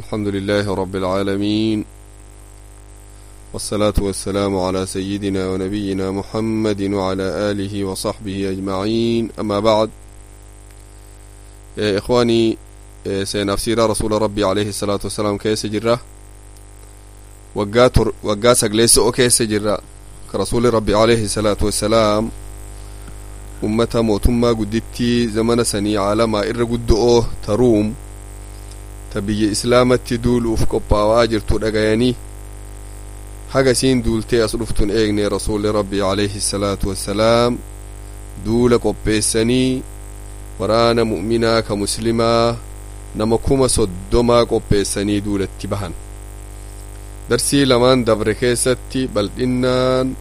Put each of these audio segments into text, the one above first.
الحمد لله رب العالمين والصلاة والسلام على سيدنا ونبينا محمد وعلى آله وصحبه أجمعين أما بعد يا إخواني سينفسير رسول ربي عليه الصلاة والسلام كيس جرة وقا سقليس أو كيس جرة كرسول ربي عليه الصلاة والسلام ummata mootummaa guddittii zamana sanii caalamaa irra guddo'oo taruum ta biyya islaamatti duuluuf qophaawaa jirtu dhagayanii haga isiin duultee as dhuftun eegne rasuulli rabbii alayhi salaatu wassalaam duula qopheessanii waraana mu'minaa ka muslimaa nama kuma soddomaa qopheessanii duulatti bahan darsii lamaan dabre keessatti bal'innaan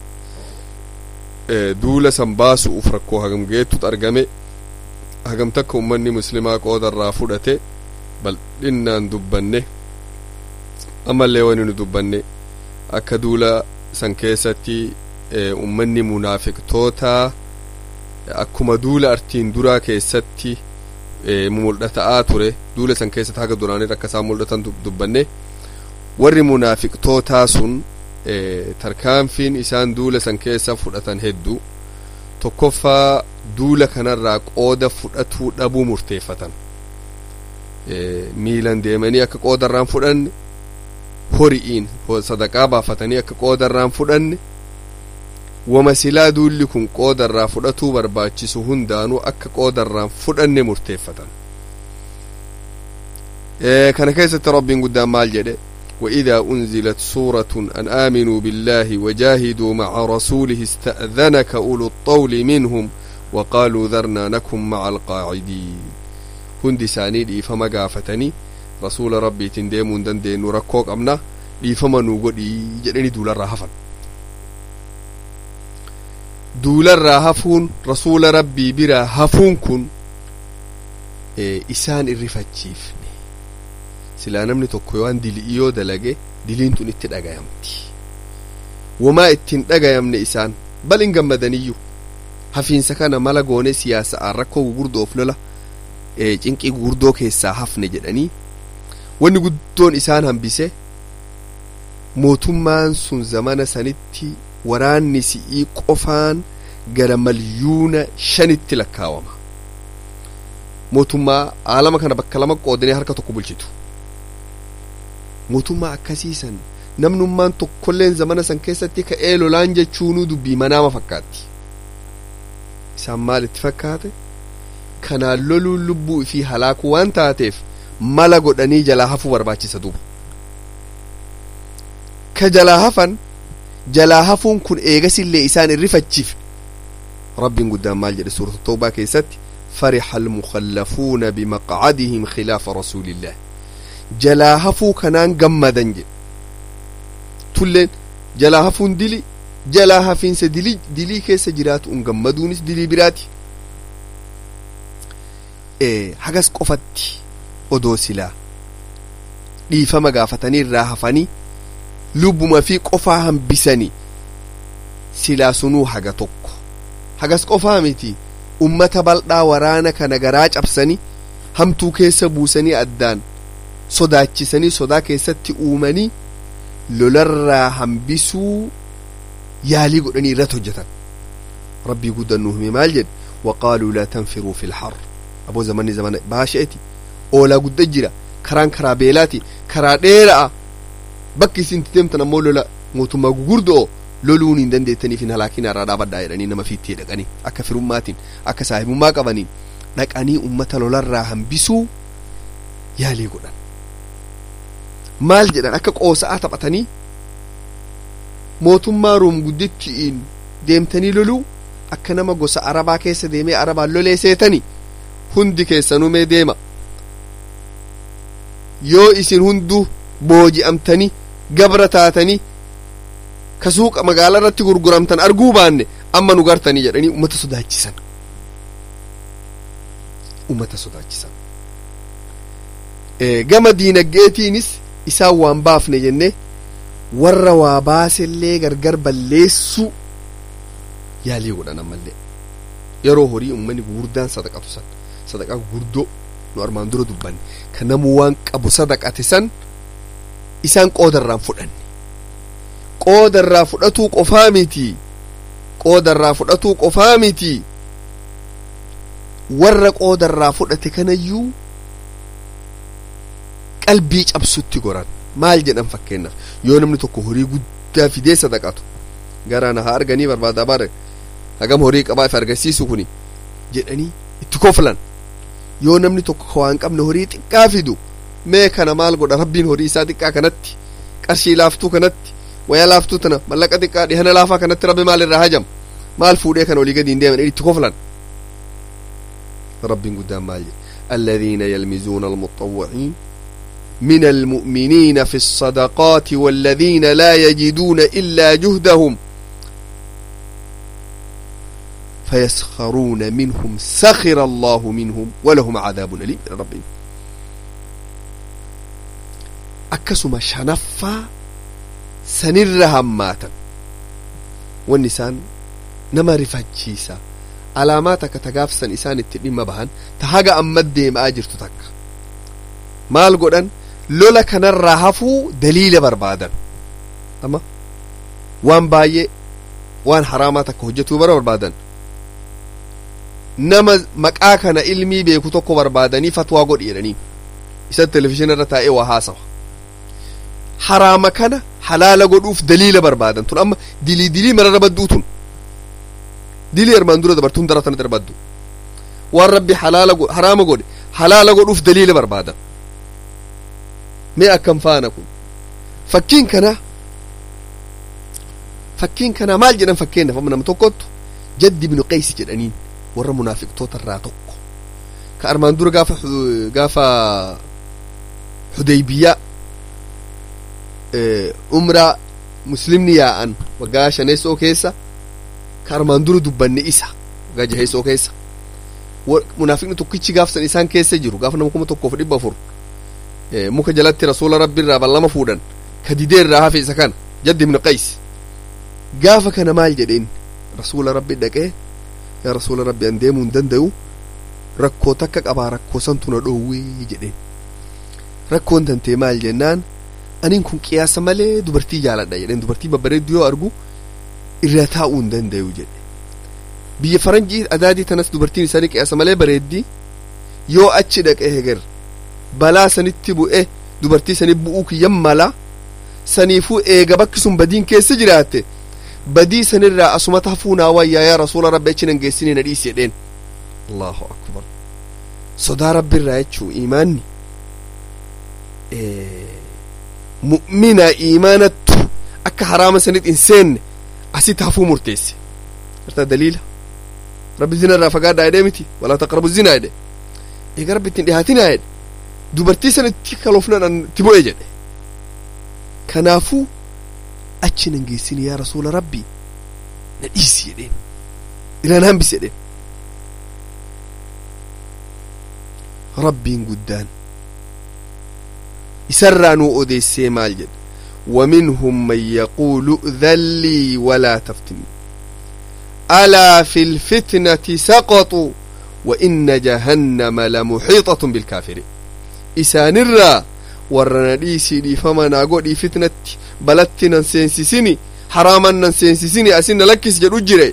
duula san baasu'uuf rakkoo hagam geettut argame hagam takka ummanni muslimaa qoodarraa fudhate bal'innaan dubbanne ammallee wani nu dubbanne akka duula san keessatti ummanni munaafiqtoota akkuma duula artiin duraa keessatti mul'ata'aa ture duula san keessatti haga duraanii akka isaan mul'atan dubbanne warri munaafiqtootaa sun tarkaanfiin isaan duula san keessa fudhatan hedduu tokkoffaa duula kanarraa qooda fudhatuu dhabuu murteeffatan miilan deemanii akka qoodarraan fudhanne hori'iin sadaqaa baafatanii akka qoodarraan fudhanne wama silaa duulli kun qoodarraa fudhatuu barbaachisu hundaanuu akka qoodarraan fudhanne murteeffatan kana keessatti rabbiin guddaan maal jedhe وإذا أنزلت سورة أن آمنوا بالله وجاهدوا مع رسوله استأذنك أولو الطول منهم وقالوا ذرنا نكن مع القاعدين هندي ساني دي فما قافتني رسول ربي تنديمون دندين نركوك أمنا دي فما نوغدي جدني دولا راهفا دولا راهفون رسول ربي برا هفون كن إيه إسان الرفتشيف silaa namni tokko waan dilii yoo dalage diliin tun itti dhagayamti wamaa ittiin dhagayamne isaan bal hin gammadaniyyuu hafiinsa kana mala goone siyaasa'aan rakkoo gugurdoof lola cinqii gugurdoo keessaa hafne jedhanii wanni guddoon isaan hambise mootummaan sun zamana sanitti waraanni si'ii qofaan gara malyuuna shanitti lakkaawama mootummaa aalama kana bakka lama qoodanii harka tokko bulchitu mootummaa akkasiisan namnummaan tokkolleen zamana san keessatti ka'ee lolaan jechuunuu dubbii manaama fakkaatti isaan maal itti fakkaate kanaan loluun lubbuu fi halaakuu waan taateef mala godhanii jalaa hafuu barbaachisa duuba ka jalaa hafan jalaa hafuun kun eegasillee isaan irrifachiif rabbiin guddaan maal jedhe suurata toobaa keessatti فرح المخلفون بمقعدهم خلاف رسول الله jalaa hafuu kanaan gammadan jedhe tulleen jalaa hafuun dili jalaa hafiinsa dilii dilii keessa jiraatu un gammaduunis dilii biraati hagas qofatti odoo silaa dhiifama gaafatanii irraa hafanii lubbuma fi qofaa hambisanii silaa sunuu haga tokko hagas qofaa miti ummata bal'aa waraana kana garaa cabsanii hamtuu keessa buusanii addaan sodaachisanii sodaa keessatti uumanii lolarraa hambisuu yaalii godhanii irratti hojjetan rabbii guddaan nu hime maal jedhe waqaaluu laa tanfiruu fi lxar aboo zamanni zamana baasha'eti oolaa gudda jira karaan karaa beelaati karaa dheera'a bakki isin deemtan ammoo lola mootummaa gugurdo'o loluun hin dandeettaniif hin halaakin irraa dhaabadhaa jedhanii nama fiittee dhaqanii akka firummaatiin akka saahibummaa qabaniin dhaqanii ummata lolarraa hambisuu yaalii godhan maal jedhan akka qoosa'aa taphatanii mootummaa ruum guddittiin deemtanii loluu akka nama gosa arabaa keessa deemee arabaan lolee seetani hundi keessanumee deema yoo isin hunduu booji'amtanii gabra taatanii ka suuqa magaalaa irratti gurguramtan arguu baanne amma nu gartanii jedhanii ummata sodaachisan ummata sodaachisan gama diinagdeetiinis isaan waan baafne jenne warra waa baasellee gargar balleessuu yaalii godhan ammallee yeroo horii ummanni gurguddaan sadaqatu san sadaqaa gurguddoo nu armaan dura dubbanne kan namu waan qabu sadaqate san isaan qoodarraan fudhanne qoodarraa fudhatuu qofaa miti qoodarraa fudhatuu qofaa miti warra qoodarraa fudhate kanayyuu qalbii cabsutti goran maal jedhan fakkeenyaaf yoo namni tokko horii guddaa fidee sadaqatu garaan haa arganii barbaadaa baare hagam horii qabaa if argisiisu kuni jedhanii itti koflan yoo namni tokko waan qabne horii xiqqaa fidu mee kana maal godha rabbiin horii isaa xiqqaa kanatti qarshii laaftuu kanatti waya laaftuu tana mallaqa xiqqaa dhihana laafaa kanatti rabbi maal irraa hajam maal fuudhee kan olii gadi hin deeman itti koflan rabbiin guddaan maal jedhe الذين يلمزون المطوعين من المؤمنين في الصدقات والذين لا يجدون إلا جهدهم فيسخرون منهم سخر الله منهم ولهم عذاب أليم من ربهم أكسما شنفا سنر هماتا والنسان نما رفجيسا alaamaata akka tagaafsan isaan itti dhimma bahan ta haga amma deemaa jirtu takka maal godhan lola kanarraa hafuu daliila barbaadan ama waan baay'ee waan haraamaa takka hojjetuu bara barbaadan nama maqaa kana ilmii beeku tokko barbaadanii fatwaa godhi jedhanii isa televizhiina irra taa'ee waa haasawa haraama kana halaala godhuuf daliila barbaadan tun amma dilii dilii mararra badduu tun dilii armaan dura dabartuun dara tana darbaddu waan rabbi halaala haraama godhe halaala godhuuf daliila barbaadan mee akkam faana kun fakkiin kana fakkiin kana maal jedhan fakkeenyaaf amma nama tokkottu jaddi ibnu qaysi jedhaniin warra munaafiqtoota irraa tokko ka armaan dura gaafa gaafa hudaybiyaa umraa muslimni yaa'an waggaa shaneessoo keessa ka armaan dura dubbanne isa waggaa jaheessoo keessa munaafiqni tokkichi gaafsan isaan keessa jiru gaafa nama kuma tokkoof dhibba afur muka jalatti rasuula rabbi irraa ballama fuudhan ka didee irraa hafe isa kana jaddi ibnu qays gaafa kana maal jedheen rasuula rabbi dhaqee yaa rasuula rabbi an deemuu hin danda'u rakkoo takka qabaa rakkoo santu na dhoowwee jedheen rakkoon tantee maal jennaan aniin kun qiyaasa malee dubartii jaaladha jedheen dubartii babbareeddu yoo argu irra taa'uu hin danda'u jedhe biyya faranjii adaadii tanas dubartiin isaanii qiyaasa malee bareeddi yoo achi dhaqee heger balaa sanitti bu'e dubartii sanii bu'uu kiyyan mala saniifuu eega bakki sun badiin keessa jiraatte badii sanirraa asumata hafuunaa wayyaa yaa rasuula rabbi achi nan geessinii na dhiisi jedheen allahu akbar sodaa rabbiirraa jechuu imaanni mu'mina imaanattu akka haraama sanit hin seenne asitti hafuu murteesse irta daliila rabbi zina irraa fagaadhaa jedhee miti walaa taqrabu zinaa jedhe eega rabbi ittiin dhihaatinaa jedhe dubartii san itti kaloofnan itti bu'e jedhe kanaafuu achi nan geessini yaa rasuula rabbii na dhiisi jedheen iraan hambis jedheen rabbiin guddaan isarraa nuu odeessee maal jedhe ومنهم من يقول ائذن لي ولا تفتني ألا في الفتنة سقطوا وإن جهنم لمحيطة بالكافرين إسان الرّا warra na dhiisii famanaa godhii fitnatti balatti nan seensisini haraaman nan seensisini asin na lakkis jedhu jire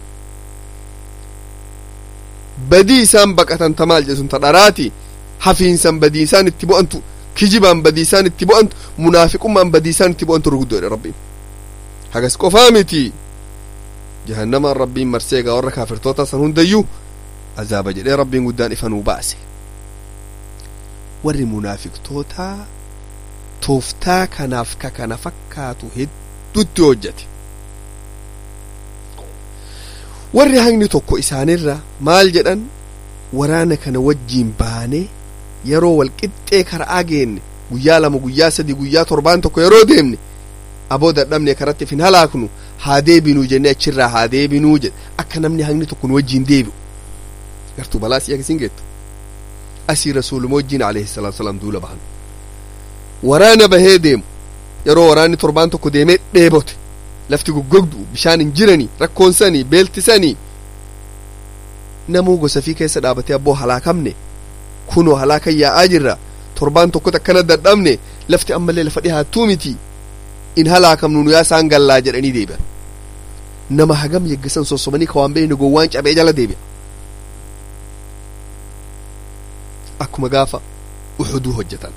badii isaan baqatan ta maal jedhun ta dharaati hafiinsan badii isaan itti bu'antu kijibaan badii isaan itti bu'antu munaafiqummaan badii isaan itti bu'antu ruguddoodhe rabbiin hagas qofaa miti jahannamaan rabbiin marsee egaa warra kaafirtoota san hundayyuu azaaba jedhee rabbiin guddaan ifa nuu baase warri munaafiqtootaa tooftaa kanaaf ka kana fakkaatu hedduutti hojjate warri hangni tokko isaanirra maal jedhan waraana kana wajjiin baane yeroo wal qixxee karaa geenne guyyaa lama guyyaa sadi guyyaa torbaan tokko yeroo deemne aboo dadhabne karatti fin halaaknu haa deebinuu jenne achirraa haa deebinuu jedhe akka namni hangni tokko nu wajjiin deebi'u gartuu balaa si akkasiin geettu asii rasuuluma wajjiin alayhi salaatu wasalaam duula bahan waraana bahee deemu yeroo waraanni torbaan tokko deemee dheebote lafti goggogdu bishaan hin jiranii rakkoonsanii beeltisanii namuu gosa fi keessa dhaabatee abboo halaakamne kunoo halaakan yaa'aa jirra torbaan tokko akkana dadhabne lafti ammallee lafa dhihaattuu miti in halaakamnu nu yaa isaan gallaa jedhanii deebi'an nama hagam yeggasan sossobanii ka waan beekne gowwaan cabee jala deebi'a akkuma gaafa uxuduu hojjetan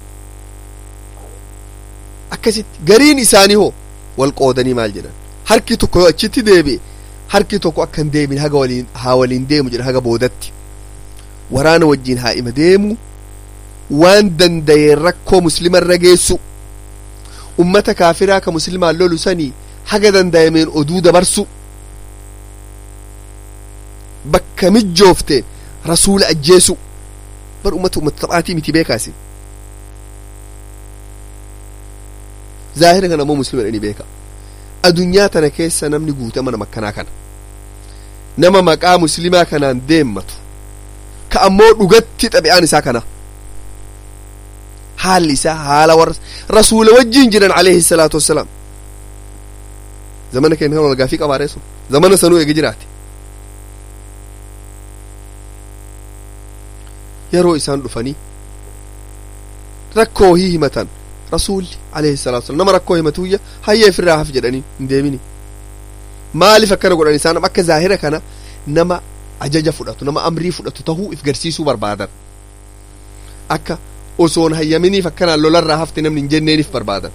akkasitti gariin isaanii hoo wal qoodanii maal jedhan harki tokko yoo achitti deebi'e harki tokko akka hin deebine haga waliin haa waliin deemu jedhan haga boodatti waraana wajjiin haa ima deemu waan danda'een rakkoo muslimarra geessu ummata kaafiraa ka muslimaan lolu sanii haga danda'ameen oduu dabarsu bakka mijoofteen rasuula ajjeesu bar ummata ummata taphaatii miti beekaasi zaahira kana ammoo muslima dhani beeka adunyaa tana keessa namni guute mana makkanaa kana nama maqaa muslimaa kanaan deemmatu ka ammoo dhugatti xabi'aan isaa kana haalli isaa haala warra rasuula wajjiin jiran alayhi salaatu wassalaam zamana keenya kan walgaafii qabaaree sun zamana sanuu eege jiraate yeroo isaan dhufanii rakkoo hii himatan rasuulli alayhi salaatu wassalaam nama rakkoo himatuyya hayyee ofirraa haf jedhanii hin deemini maaliif akkana godhan isaan akka zaahira kana nama ajaja fudhatu nama amrii fudhatu tahuu if garsiisuu barbaadan akka osoon hayyaminiif akkanaan lolarraa hafte namni hin jenneeniif barbaadan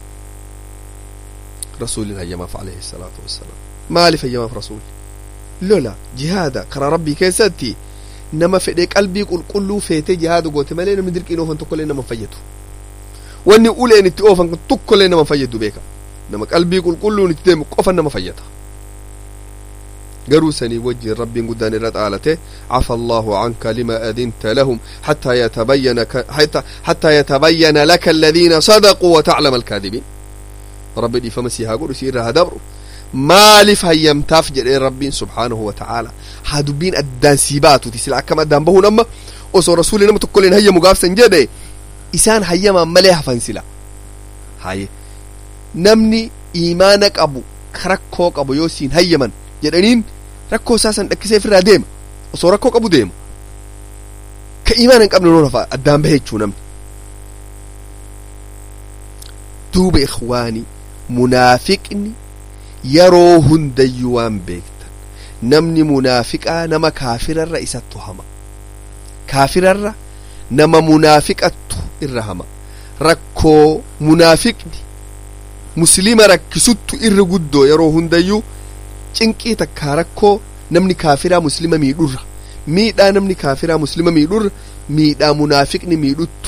rasuulin hayyamaaf alayhi salaatu wassalaam maaliif hayyamaaf rasuulli lola jihaada karaa rabbii keessatti nama fedhee qalbii qulqulluu feetee jihaada goote malee namni dirqiin oofan tokkollee nama fayyadu wanni uleen itti oofan tokkollee nama fayyadu beeka nama qalbii qulqulluun itti deemu qofa nama fayyada garuu sanii wajjin rabbiin guddaan irra xaalate cafa allahu canka lima adinta lahum xataa yatabayyana xataa yatabayyana laka aladiina sadaquu wataclama alkaadibiin rabbi dhiifama sii haa godhu sii irraa haa dabru maaliif hayyamtaaf jedhee rabbiin subhaanahu wa ta'aala haa dubbiin addaan sii baatuti sila akkam addaan bahuun amma osoo rasuuli nama tokkolleen hayyamu gaafsan jedhe isaan hayyamaan malee hafan sila haye namni iimaana qabu ka rakkoo qabu yoo siin hayyaman jedhaniin rakkoo isaa san dhakkisee ofirraa deema osoo rakkoo qabu deema ka iimaana hin qabne noo lafa addaan bahe jechuu namni duuba ikhwaani munaafiqni yeroo hundayyuu waan beektan namni munaafiqaa nama kaafirarra isattu hama kaafirarra nama munaafiqattu irra hama rakkoo munaafiqni muslima rakkisuttu irra guddoo yeroo hundayyuu cinqii takkaa rakkoo namni kaafiraa muslima miidhurra miidhaa namni kaafiraa muslima miidhurra miidhaa munaafiqni miidhuttu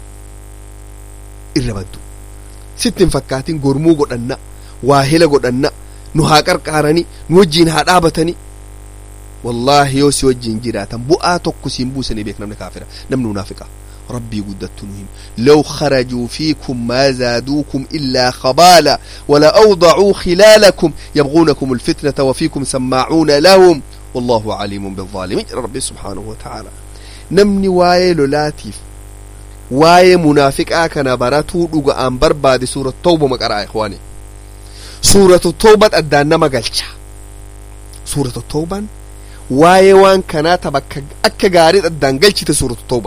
irra baddu sitti hin fakkaatin gormuu godhanna waa hela godhanna nu haa qarqaarani nu wajjiin haa dhaabatani wallaahi yoo si wajjiin jiraatan bu'aa tokko siin buusanii beek namni kaafira namni munaafiqa ربي قدت نهم لو خرجوا فيكم ما زادوكم إلا خبالا ولا أوضعوا خلالكم يبغونكم الفتنة وفيكم سماعون لهم والله عليم بالظالمين ربي سبحانه وتعالى نمني واي لولاتيف واي منافق آكنا براتو دوغا أن برباد سورة التوبة مقرأ إخواني سورة التوبة أدانا مقالشا سورة التوبة واي وان كانت بك أكا غاريد أدان قلشة سورة التوبة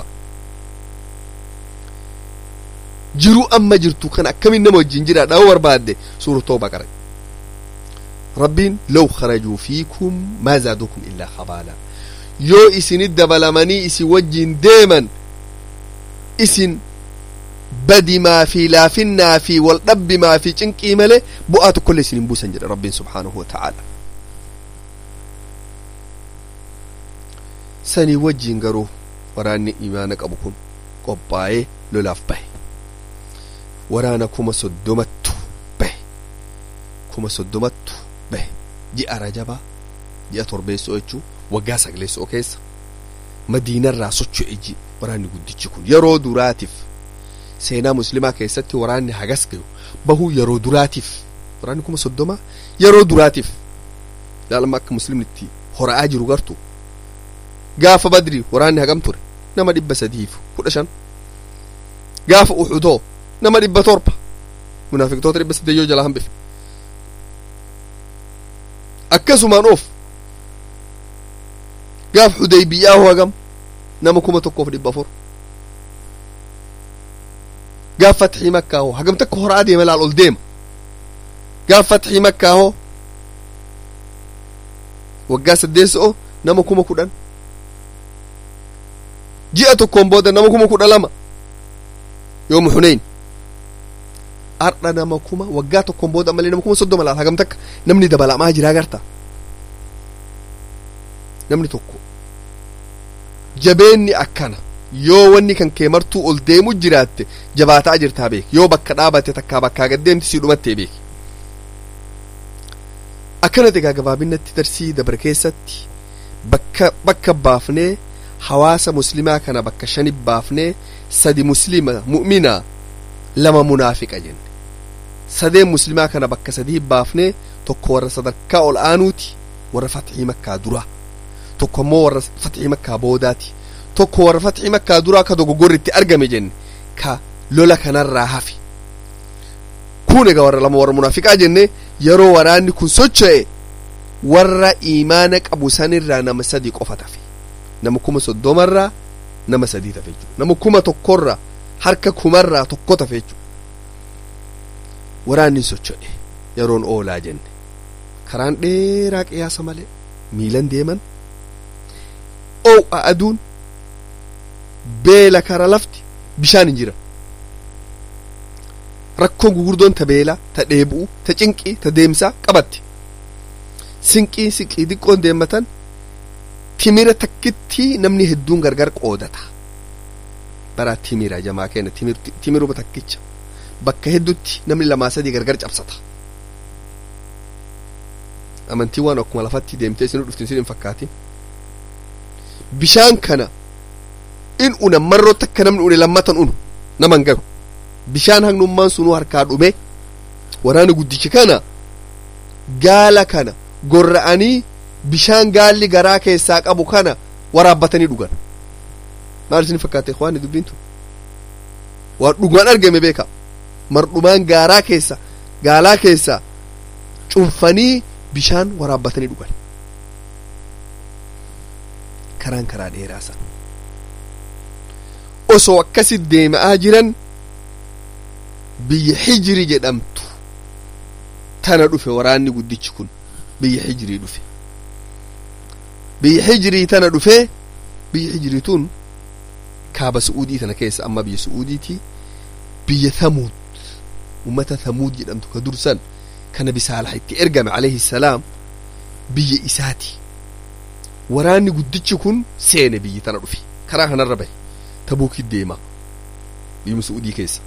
jiruu amma jirtu kan akkamin nama wajjin jira dhawu barbaadde suura tooba qara rabbiin law kharajuu fiikum maa zaadukum illaa khabaala yoo isinit dabalamanii isin wajjin deeman isin badimaa fi laafinnaa fi wal dhabbimaa fi cinqii malee bu'aa tokkollee isin hin buusan jedha rabbiin subhaanahu wa ta'aala sanii wajjin garuu waraanni imaana qabu kun qophaa'ee lolaaf bahe waraana kuma soddomattu bahe kuma soddomattu bahe ji'a rajabaa ji'a torbeessoo jechuu waggaa sagleessoo keessa madiinarraa socho'e ji waraanni guddichi kun yeroo duraatiif seenaa muslimaa keessatti waraanni hagas gayu bahuu yeroo duraatiif waraanni kuma soddomaa yeroo duraatiif ilaalama akka muslimni itti hora'aa jiru gartu gaafa badri waraanni hagam ture nama dhibba sadiif kudha shan gaafa uxudoo nama dhibba torba munaafiqtoota dhibba saddeeyyoo jalaa hambife akkasumaan of gaaf xudaybiyaa hoo hagam nama kuma tokkoof dhibba afur gaaf fatxii makkaa hoo hagam takka horaa deema laal ol deema gaaf fatxii makkaa hoo waggaa saddeessa'o nama kuma kudhan ji'a tokkoon booda nama kuma kudha lama yoomu xunayn ardha nama kuma waggaa tokkoon booda malee nama kuma soddoma laal hagam takka namni dabalamaa jiraa garta namni tokko jabeenni akkana yoo wanni kan kee martuu ol deemu jiraatte jabaataa jirtaa beek yoo bakka dhaabate takkaa bakkaa gaddeemti sii dhumattee beek akkana egaa gabaabinatti darsii dabre keessatti bakka bakka baafnee hawaasa muslimaa kana bakka shani baafnee sadi muslima mu'mina lama munaafiqa jenne sadeen muslimaa kana bakka sadii baafnee tokko warra sadarkaa ol aanuuti warra fatxii makkaa duraa tokko immoo warra fatxii makkaa boodaati tokko warra fatxii makkaa duraa ka dogoggorri itti argame jenne ka lola kanarraa hafi kun egaa warra lama warra munaafiqaa jenne yeroo waraanni kun socho'e warra iimaana qabu sanirraa nama sadii qofa tafe nama kuma soddomarraa nama sadii tafe jechuudha nama kuma tokkorraa harka kumarraa tokko tafe jechuudha waraanni socho'e yeroon oolaa jenne karaan dheeraa qiyaasa malee miilan deeman oo'a aduun beela kara lafti bishaan hin jira rakkoon gugurdoon ta beelaa ta dheebu'u ta cinqii ta deemsaa qabatti sinqii sinqii xiqqoon deemmatan timira takkitti namni hedduun gargar qoodata baraa timira jamaa keenya timiruma takkicha bakka heddutti namni lamaa sadii gargar cabsata amantii waan akkuma lafatti deemtee isin dhuftin isin hin fakkaatin bishaan kana in una marroo takka namni une lammatan unu naman gahu bishaan hagnummaan sunuu harkaa dhume waraana guddichi kana gaala kana gorra'anii bishaan gaalli garaa keessaa qabu kana waraabbatanii dhugan maal isin fakkaate waan dubbiin tun waan dhugaan argame beeka mardhumaan gaaraa keessa gaalaa keessa cunfanii bishaan waraabbatanii dhugan karaan karaa dheeraa san osoo akkasi deema'aa jiran biyya hijiri jedhamtu tana dhufe waraanni guddichi kun biyya hijirii dhufe biyya hijirii tana dhufe biyya hijirii tun kaaba su'uudii tana keessa amma biyya su'uudiiti biyya thamuud ummata thamuud jedhamtu ka dursan kana bisaalaha itti ergame alayhi salaam biyya isaati waraanni guddichi kun seene biyyi tana dhufe karaa kanarra bahe tabuuki deema biyya su'uudii keessa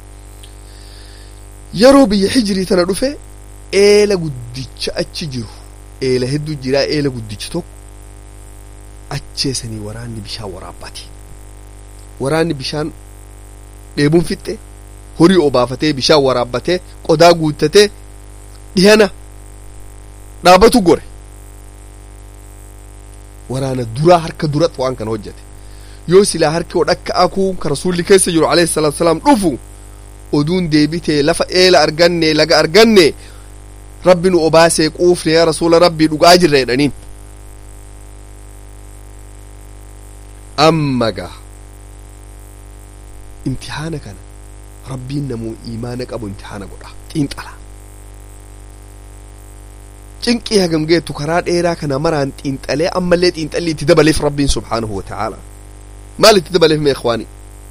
yeroo biyya hijirii tana dhufe eela guddicha achi jiru eela hedduu jiraa eela guddichi tokko acheesanii waraanni bishaan waraabbate waraanni bishaan dheebuun fixxe horii obaafatee bishaan waraabbatee qodaa guuttatee dhihana dhaabatu gore waraana duraa harka duratti waan kana hojjete yoo silaa harki odhakka akuu ka rasuulli keessa jiru alayhi salaatu salaam dhufu oduun deebitee lafa eela arganne laga arganne rabbi nu obaasee quufne yaa rasuula rabbii dhugaa jirra jedhaniin amma gaa imtihaana kana rabbiin namuu iimaana qabu imtihaana godha xiinxala cinqii hagam geettu karaa dheeraa kana maraan xiinxalee ammallee xiinxalli itti dabaleef rabbiin subhaanahu wa ta'aala maal itti dabaleef mee ikhwaani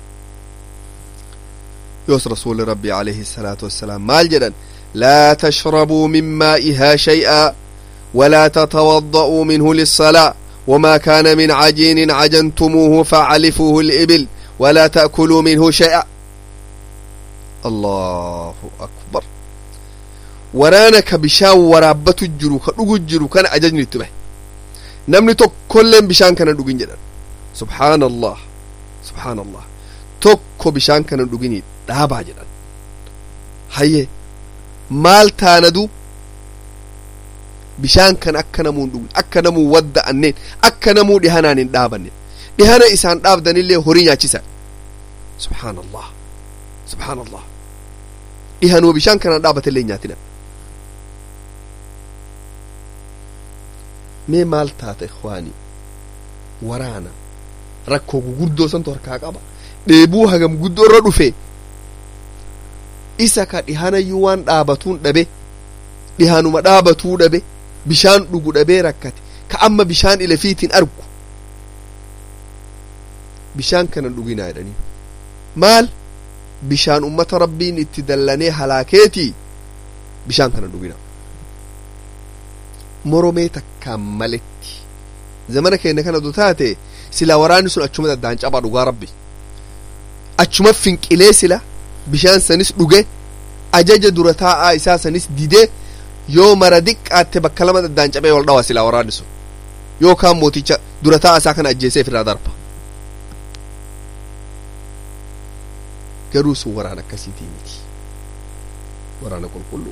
يوس رسول ربي عليه الصلاة والسلام مال جدا لا تشربوا من مائها شيئا ولا تتوضأوا منه للصلاة وما كان من عجين عجنتموه فعلفوه الإبل ولا تأكلوا منه شيئا الله أكبر waraana bishaan waraabbatu jiru ka dhugu jiru kana ajajni itti bahe namni tokkolleen bishaan kana dhugin jedhan subhaana allah subhaana allah tokko bishaan kana dhuginii dhaabaa jedhan hayye maal taanadu bishaan kana akka namuun dhugin akka namuu wadda'anneen akka namuu dhihanaan hin dhaabanne dhihana isaan dhaabdanillee horii nyaachisan subhaana allah subhaana allah dhihanuu bishaan kana dhaabatellee nyaatinan mee maal taata ikwaanii waraana rakkoo guguddoo santu harkaa qaba dheebuu hagam guddoo irra dhufe isa ka dhihanayyuu waan dhaabatuun dhabe dhihanuma dhaabatuu dhabe bishaan dhugu dhabee rakkate ka amma bishaan ilafiitiin argu bishaan kanan dhuginaa jedhanii maal bishaan ummata rabbiin itti dallanee halaakeetii bishaan kanan dhuginaa moromee takkaan maletti zamana keenya kana du taate silaa waraanni sun achuma daddaan cabaa dhugaa rabbi achuma finqilee sila bishaan sanis dhuge ajaja dura taa'aa isaa sanis didee yoo mara diqqaatte bakka lama daddaan cabee wal dhawa silaa waraanni sun yookaan mooticha dura taa'aa isaa kana ajjeesee ofirraa darba garuu sun waraana akkasiitii miti waraana qulqulluu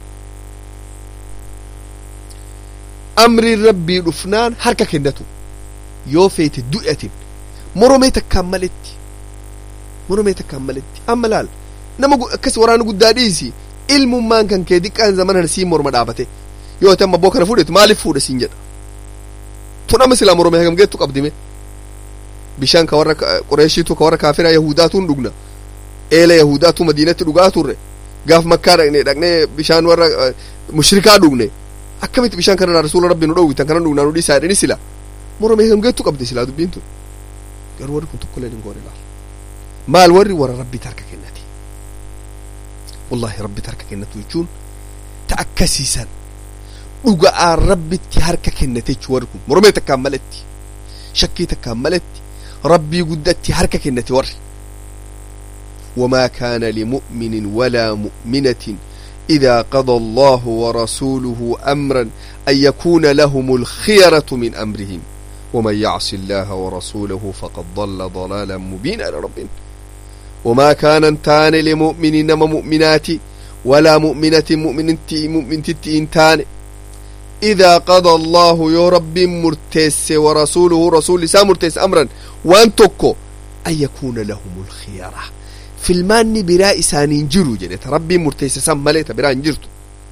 amriin rabbii dhufnaan harka kennatu yoo feete du'atin moromee takkaan maletti moromee takkaan maletti amma laal nama akkas waraana guddaa dhiisi ilmummaan kan kee diqqaan zamanan sii morma dhaabate yoo ati amma boo kana fuudhetu maaliif fuudha siin jedha tun amma silaa moromee hagam geettu qabdime bishaan ka warra qureeshiitu ka warra kaafiraa yahudaatuun dhugna eela yahudaatu madiinatti dhugaa turre gaaf makkaa dhaqne dhaqnee bishaan warra mushrikaa dhugne akkamitti bishaan kanarraa rasuula rabbi nu dhowwitan kana dhugnaa nu dhiisaa jedhani sila moromee hagam geettu qabdi silaa dubbiin tun garuu warri kun tokkolleen hin goone laal maal warri warra rabbitti harka kennate wallahi rabbitti harka kennatu jechuun ta akkasiisan dhuga'aan rabbitti harka kennate jechuu warri kun moromee takkaan maletti shakkii takkaan maletti rabbii guddatti harka kennate warri وما كان لمؤمن ولا مؤمنة إذا قضى الله ورسوله أمرا أن يكون لهم الخيرة من أمرهم ومن يعص الله ورسوله فقد ضل ضلالا مبينا لربنا وما كان انتان لمؤمن نما مؤمنات ولا مؤمنة مؤمن مؤمن انتان إذا قضى الله يا رب مرتس ورسوله رسول سا مرتس أمرا وأن تكو أن يكون لهم الخيرة في المان براء سانين جرو جنة ربي مرتس سام مليت براء جرتو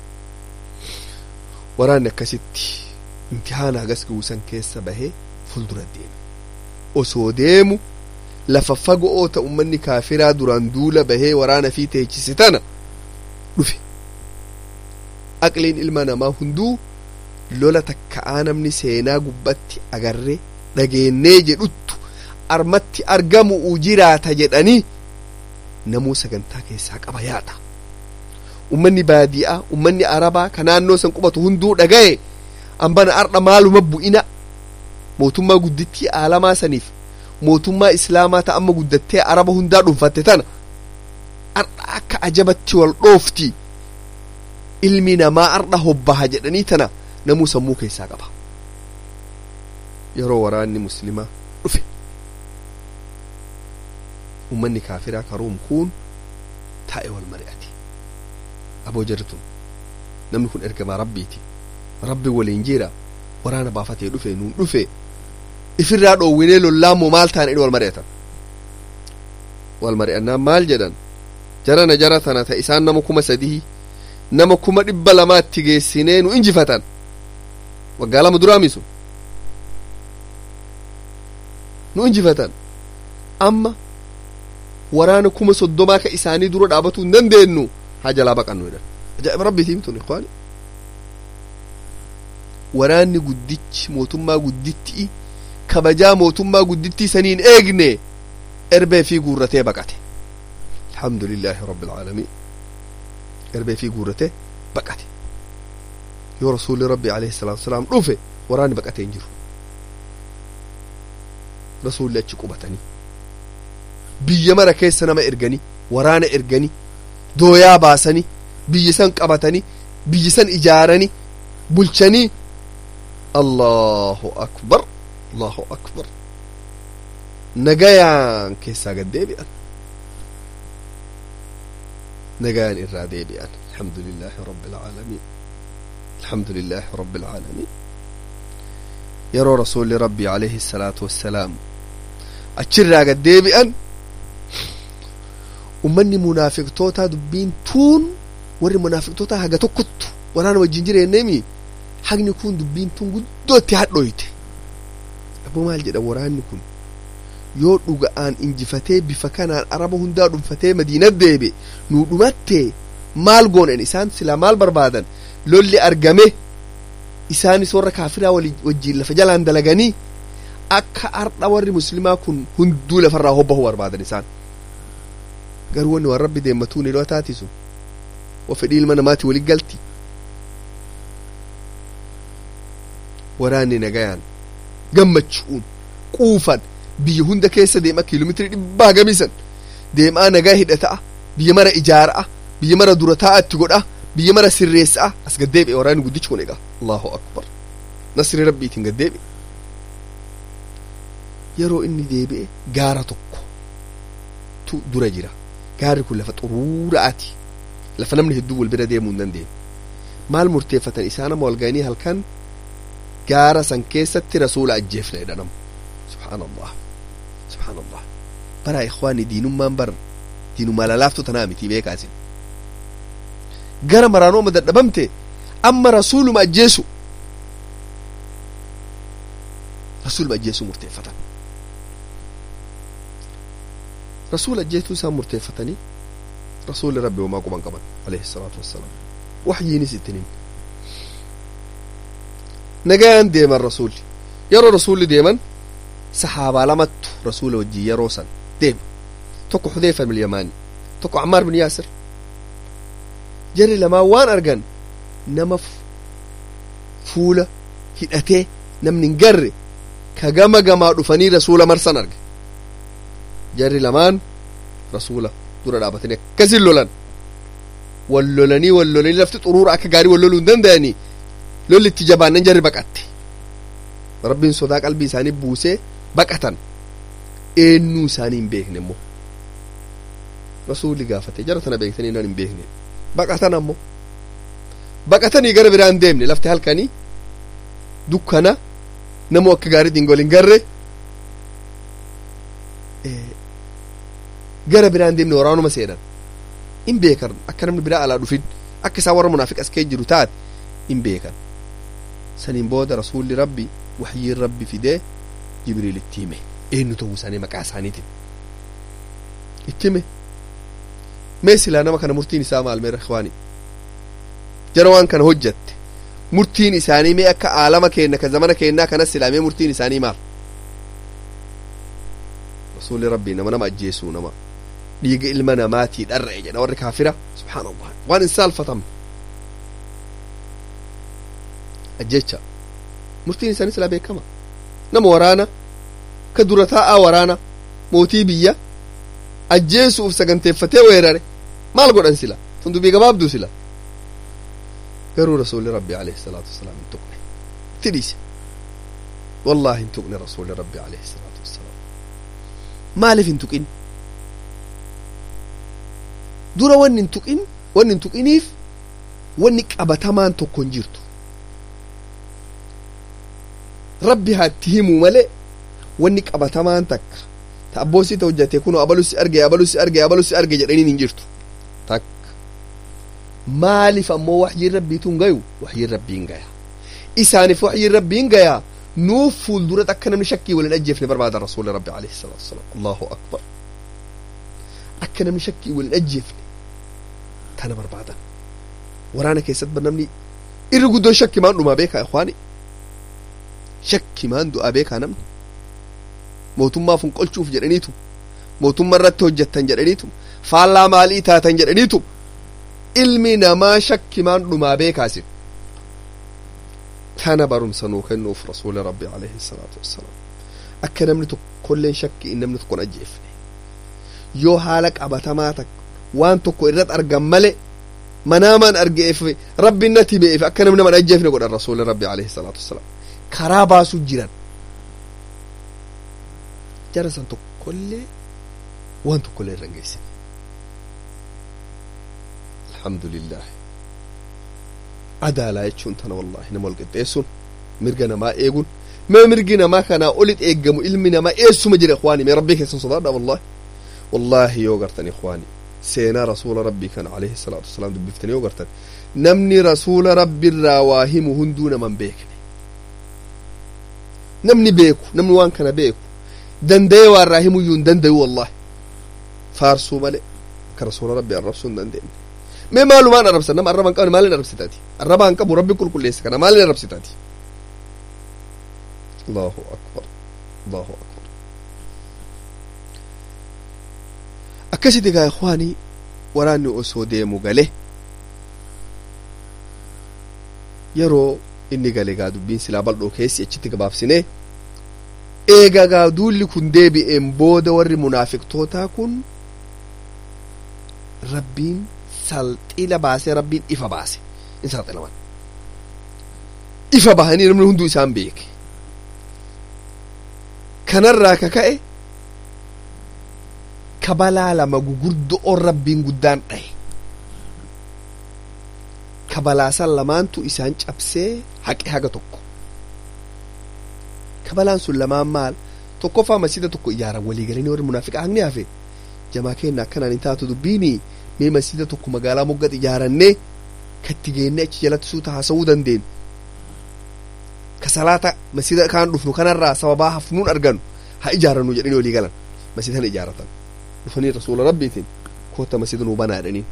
ورانا كستي امتحانا قسك وسن كيس بهي فلدر الدين وسوديمو lafa fagoo ta ummanni kaafiraa duraan duula bahee waraana fi teechise tana dhufe aqliin ilma namaa hunduu lola takka'aa namni seenaa gubbatti agarree dhageennee jedhuttu armatti argamu u jiraata jedhanii namuu sagantaa keessaa qaba yaada ummanni baadiyaa ummanni arabaa ka naannoo san qubatu hunduu dhagaye ambana ardha maaluma bu'ina mootummaa guddittii aalamaa saniif mootummaa islaamaa ta amma guddattee araba hundaa dhuunfatte tana ardha akka ajabatti wal dhoofti ilmi namaa ardha hobbaha jedhanii tana namuu sammuu keessaa qaba yeroo waraanni muslimaa dhufe ummanni kaafiraa karuum kun taa'e wal mari'ate aboo jirtun namni kun ergamaa rabbiiti rabbi waliin jira waraana baafatee dhufe nuun dhufe ifirraa dhoowwinee lollaamoo maal taane wal mari'atan wal mari'annaan maal jedhan jarana jara tana ta isaan nama kuma sadii nama kuma dhibba lamaatti geessinee nu injifatan waggaa lama duraamisu nu injifatan amma waraana kuma soddomaa ka isaanii dura dhaabatuu hin dandeenyu haa jalaa baqannu jedhan ajaa'iba rabbiitii mitun ikhwaani waraanni guddichi mootummaa guddittii kabajaa mootummaa guddittii saniin eegne erbee fi guurratee baqate alhamdulillaahi rabbil aalamiin erbee fi guurratee baqate yoo rasuulli rabbi alayhi salaatu wasalaam dhufe waraanni baqatee hin jiru rasuulli achi qubatanii biyya mara keessa nama erganii waraana erganii dooyaa baasanii biyya san qabatanii biyya san ijaaranii bulchanii allahu akbar allahu akbar nagayaan keessaa gad deebi'an nagayaan irraa deebi'an alhamdulillaahi rabbil aalamiin alhamdulillaahi rabbil aalamiin yeroo rasuulli rabbii alayhi salaatu wassalaam achirraa gad deebi'an ummanni munaafiqtootaa dubbiin tuun warri munaafiqtootaa haga tokkottu waraana wajjin jireenneemi hagni kun dubbiin tun guddootti hadhoyte aboo maal jedha waraanni kun yoo dhuga'aan injifatee bifa kanaan araba hundaa dhuunfatee madiina deebe nuu dhumatte maal goonen isaan silaa maal barbaadan lolli argame isaanis warra kaafiraa wajjiin lafa jalaan dalaganii akka ardha warri muslimaa kun hunduu lafarraa hobbahu barbaadan isaan garuu wanni waan rabbi deemmatuu ni loo taatisu wa fedhii ilma namaati walit galti waraanni nagayaan gammachuun quufan biyya hunda keessa deema kiiloomeetirii dhibbaa gamisan deemaa nagaa hidhata'a biyya mara ijaara'a biyya mara dura taa'a itti godha biyya mara sirreessa'a as gaddeebi'e waraanni guddichi kun egaa allahu akbar nasri rabbiitiin gaddeebi'e yeroo inni deebi'e gaara tokko tu dura jira gaarri kun lafa xuruura'aati lafa namni hedduu wal bira deemuu hin dandeenye maal murteeffatan isaan amma wal ga'anii halkan gaara san keessatti rasuula ajjeefna jedhanamu subhaanallah subhaanallah bara ikhwaani diinummaan bar diinummaa lalaaftu tanaa miti beekaasin gara maraanooma dadhabamte amma rasuuluma ajjeesu rasuuluma ajjeesuu murteeffatan rasuula ajjeesuu isaan murteeffatanii rasuulli rabbi homaa quban qaban alayhi salaatu wassalaam waxyiinis ittinin nagayaan deeman rasuulli yeroo rasuulli deeman sahaabaa lamattu rasuula wajjin yeroo san deema tokko xudeyfa bin yamaani tokko cammaar bin yaasir jarri lamaan waan argan nama fuula hidhatee namni hin garre ka gama gamaa dhufanii rasuula marsan arge jarri lamaan rasuula dura dhaabatanii akkasin lolan wal lolanii wal lolanii lafti xuruura akka gaarii wal loluu hin danda'anii lolli itti jabaannan jarri baqatte rabbiin sodaa qalbii isaanii buusee baqatan eenyuu isaanii hin beekne immoo rasuulli gaafate jara tana beektanii nan hin beekne baqatan ammoo baqatanii gara biraan deemne lafti halkanii dukkana namoo akka gaariitiin gol hin garre gara biraan deemne waraanuma seenan hin beekan akka namni biraa alaa dhufin akka isaan warra munaafiq as kee jiru taate hin beekan saniin booda rasuulli rabbi waxyiin rabbi fidee jibriil itti hime eenyu ta'uu isaanii maqaa isaaniitiin itti hime mee silaa nama kana murtiin isaa maal meera ikhwaani jara waan kana hojjatte murtiin isaanii mee akka aalama keenna ka zamana keennaa kanas silaa mee murtiin isaanii maal rasuulli rabbii nama nama ajjeesuu nama dhiiga ilma namaatii dharra'e jedha warri kaafira subhaanallah waan hin saalfatamne ajjecha murtiin isaanii silaa beekama nama waraana ka dura taa'aa waraana mootii biyya ajjeesuuf saganteeffatee weerare maal godhan sila tun dubbii gabaabduu sila garuu rasuulli rabbi alayhi salaatu wasalaam hin tuqne itti dhiise wallaahi hin tuqne rasuulli rabbi alayhi salaatu wasalaam maaliif hin tuqin dura wanni hin tuqin wanni hin tuqiniif wanni qabatamaan tokko hin jirtu rabbi haatti himuu malee wanni qabatamaan takka ta abboosi ta hojjate kunoo abalusi arge abalusi arge abalusi arge jedhaniin hin jirtu takka maaliif ammoo waxyiin rabbiituun gayu waxyiin rabbiin gaya isaaniif waxyiin rabbiin gaya nuuf fuulduratti akka namni shakkii waliin ajjeefne barbaada rasuuli rabbi alayhi salaatu wasalaam allahu akbar akka namni shakkii waliin ajjeefne tana barbaadan waraana keessatti namni irri guddoo shakki maan dhumaa beekaa ikhwaani shakki maan du'aa beekaa namni mootummaa funqolchuuf jedhaniitu mootummaa irratti hojjettan jedhaniitu faallaa maalii taatan jedhaniitu ilmi namaa shakki maan dhumaa beekaasin kana barumsa nuu kennuuf rasuuli rabbi alayhi salaatu wassalaam akka namni tokkolleen shakki in namni tokkon ajjeefne yoo haala qabatamaa takka waan tokko irratti argan male manaamaan argeef rabbi natti be'eef akka namni nama ajjeefne godhan rasuuli rabbi alayhi salaatu wassalaam karaa baasuu jiran jara san tokkollee waan tokkollee irra geessine alhamdulillah adaalaa jechuun tana wallahi nama wal qixxeessuun mirga namaa eeguun mee mirgi namaa kanaa olit eeggamu ilmi namaa eessuma jira ikhwaani mee rabbii keessan sodaadha wallahi wallahi yoo gartan ikhwaani seenaa rasuula rabbii kana alayhi salaatu wasalaam dubbiftanii yoo gartan namni rasuula rabbiirraa waa himu hunduu naman beekne namni beeku namni waan kana beeku danda'ee waan irraa himuyyuu hin dandayu wallahi faarsuu malee akka rasuula rabbi arrabsuu hin dandeenye mee maalumaan arrabsan nama arraba hin qabne maalin arrabsitaati arraba hin qabu rabbi qulqulleessa kana maalin arrabsitaati allahu akbar allahu akbar akkasiti gaa ikwaanii waraanni osoo deemu gale yeroo inni gale gaa dubbiin silaa bal'oo keessi achitti gabaabsine eega gaa duulli kun deebi'een booda warri munaafiqtootaa kun rabbiin salxila baasee rabbiin ifa baase in saaxilaman ifa bahanii namni hunduu isaan beeke kanarraa ka ka'e kabalaa lama gugurdo'oon rabbiin guddaan dhahe kabalaasan lamaantu isaan cabsee haqe haga tokko kabalaan sun lamaan maal tokkoffaa masjida tokko ijaaran walii galanii warri munaafiqa haqni hafe jamaa keenna akkanaan hin taatu dubbiini mee masjida tokko magaalaa moggat ijaarannee katti geenne achi jalatti suuta haasa'uu dandeenyu ka salaata masjida kaan dhufnu kanarraa sababaa hafnuun arganu haa ijaarannu jedhanii walii galan masjidana ijaaratan dhufanii rasuula rabbiitiin koota masjida nuu banaa jedhaniin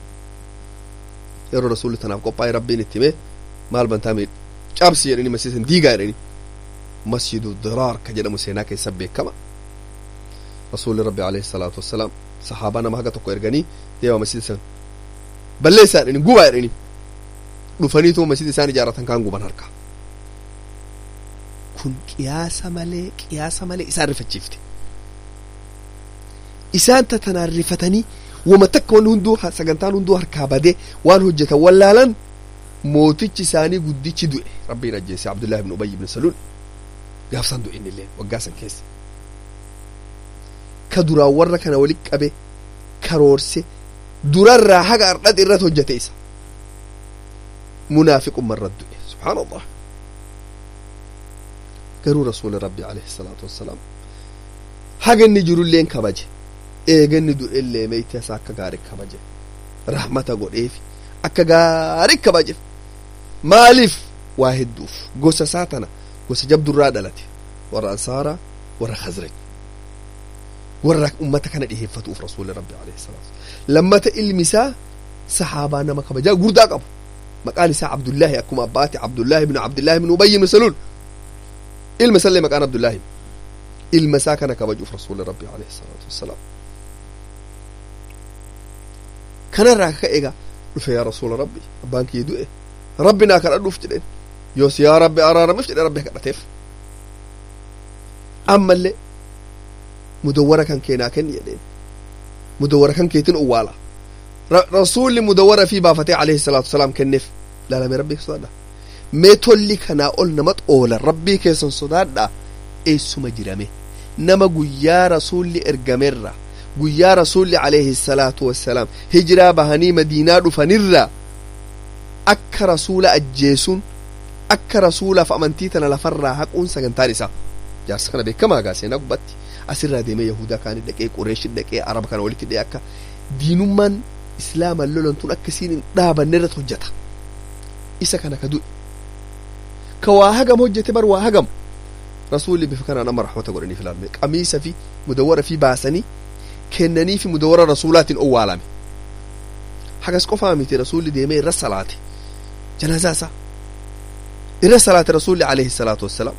yeroo rasuulli tanaaf qophaa'e rabbiin itti hime maal bantaame cabsi jedhanii masjidan diigaa jedhanii masjidu diraar ka jedhamu seenaa keessa beekama rasuulli rabbi alayhi salaatu wassalaam sahaabaa nama haga tokko erganii deemaa masjida san balleessaa jedhanii gubaa jedhanii dhufaniituma masjida isaan ijaaratan kaan guban harkaa kun qiyaasa malee qiyaasa malee isaan rifachiifte isaan tatanaan rifatanii wama takka wanni hunduu sagantaan hunduu harkaa badee waan hojjetan wallaalan mootichi isaanii guddichi du'e rabbiin ajjeese abdullahi ibn ubayy ibn saluul gaafsan du'e innillee waggaa san keessa ka duraan warra kana walitti qabe karoorse durarraa haga ardhati irratti hojjete isa munaafiqumma irratti du'e subhaanallah garuu rasuuli rabbi alayhi salaatu wassalaam haga inni jirulleen kabaje eega inni du'ellee meeyte isaa akka gaarii kabaje rahmata godheefi akka gaarii kabajeef maaliif waa hedduuf gosa isaa tana gosa jabdurraa dhalate warra ansaaraa warra khazraj warra ummata kana dhiheeffatuuf rasuuli rabbi alayhi salaatu lammata ilmi isaa sahaabaa nama kabajaa guddaa qabu maqaan isaa abdullaahi akkuma abbaati abdullaahi ibnu abdullaahi ibnu ubayy ibnu saluul ilma isallee maqaan abdullaahi ilma isaa kana kabajuuf rasuuli rabbi alayhi salaatu wassalaam kanarraa ka egaa dhufe yaa rasuula rabbi abbaan kiyya du'e rabbi naa kadhadhuuf jedheen yoos yaa rabbi araaramiif jedhe rabbi kadhateef ammallee mudawwara kan keenaa kenni jedheen mudawwara kan keetin owwaala rasuulli mudawwara fi baafatee alayhi salaatu wasalaam kenneef laalame rabbii sodaadha mee tolli kanaa ol nama xoola rabbii keessan sodaadha eessuma jirame nama guyyaa rasuulli ergamerra guyyaa rasuulli alayhi salaatu wassalaam hijiraa bahanii madiinaa dhufanirra akka rasuula ajjeesuun akka rasuulaaf amantii tana lafarraa haquun sagantaan isaa jaarsa kana beekamaa gaa seenaa gubbatti asirraa deemee yahudaa kaanii dhaqee qureeshi dhaqee araba kana walitti dhaqee akka diinummaan islaaman lolantuun akkasiin hin dhaabanne irratti hojjeta isa kana ka du'e ka waa hagam hojjete bar waa hagam rasuulli bifa kanaan amma rahmata godhaniif ilaalme qamiisa fi mudawwara fi baasanii kennanii fi mudawwara rasuulaatiin owwaalame hagas qofaa miti rasuulli deemee irra salaate janaazaa isaa irra salaate rasuulli alayhi salaatu wassalaam